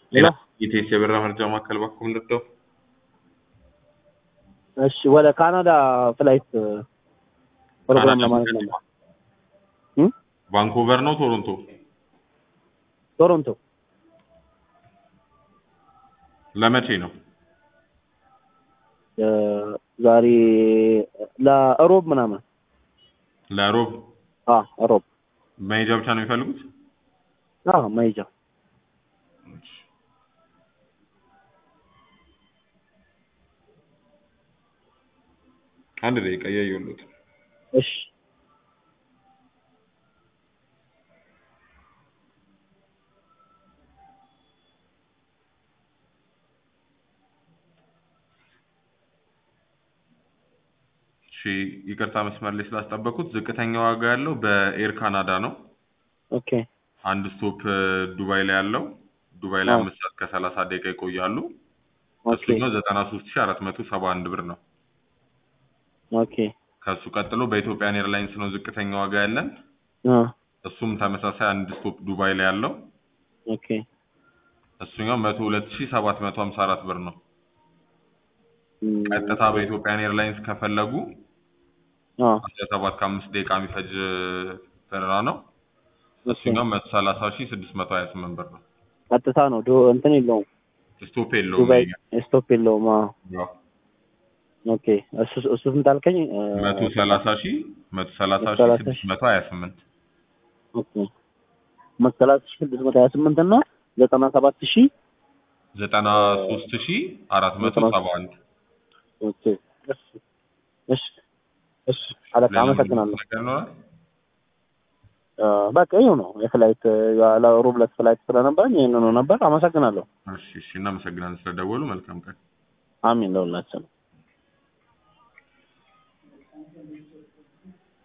ሄሎ ኢቴስ የበራ መርጃ ማዕከል ባኩም ልርዳው? እሺ ወደ ካናዳ ፍላይት ፕሮግራም ካናዳ ለማለት ፍላይት ነበር እም? ቫንኩቨር ነው ቶሮንቶ? ቶሮንቶ ለመቼ ነው? እ፣ ዛሬ ለእሮብ ምናምን ለሮብ አ እሮብ መሄጃ ብቻ ነው የሚፈልጉት? አ መሄጃ አንድ ደቂቃ እያየሁለት እሺ እሺ ይቅርታ መስመር ላይ ስላስጠበቁት። ዝቅተኛ ዋጋ ያለው በኤር ካናዳ ነው። ኦኬ አንድ ስቶፕ እ፣ ዱባይ ላይ ያለው ዱባይ ላይ አዎ። አምስት ሰዓት ከሰላሳ ደቂቃ ይቆያሉ። ኦኬ እሱኛው ዘጠና ሶስት ሺ አራት መቶ ሰባ አንድ ብር ነው። ኦኬ ከሱ ቀጥሎ በኢትዮጵያን ኤርላይንስ ነው ዝቅተኛ ዋጋ ያለን። አ እሱም ተመሳሳይ አንድ ስቶፕ ዱባይ ላይ ያለው ኦኬ እሱኛው መቶ ሁለት ሺ ሰባት መቶ ሀምሳ አራት ብር ነው። እም፣ ቀጥታ በኢትዮጵያን ኤርላይንስ ከፈለጉ አ አስራ ሰባት ከአምስት ደቂቃ የሚፈጅ እ፣ በረራ ነው። ኦኬ እሱኛው መቶ ሰላሳ ሺ ስድስት መቶ ሀያ ስምንት ብር ነው። ቀጥታ ነው ዶ እንትን የለውም ስቶፕ የለውም። ዱባይ ይሄኛው። ስቶፕ የለውም አ ያው ኦኬ እሱ እሱ ስንት አልከኝ እ፣ መቶ ሰላሳ ሺ መቶ ሰላሳ ሺ ሰላሳ ስድስት መቶ ሀያ ስምንት ኦኬ መሰላት ሺህ ስድስት መቶ ሀያ ስምንት እና ዘጠና ሰባት ሺህ ዘጠና ሶስት ሺ አራት መቶ ሰባ አንድ ኦኬ እሺ እሺ እሺ አለቃ አመሰግናለሁ። ነገር ይኖራል? አ፣ በቃ ይኸው ነው የፍላይት ለሮብ ዕለት ፍላይት ስለነበረኝ ይህንኑ ነበር። አመሰግናለሁ። እሺ እሺ እናመሰግናለን ስለደወሉ። መልካም ቀን። አሚን ለሁላችን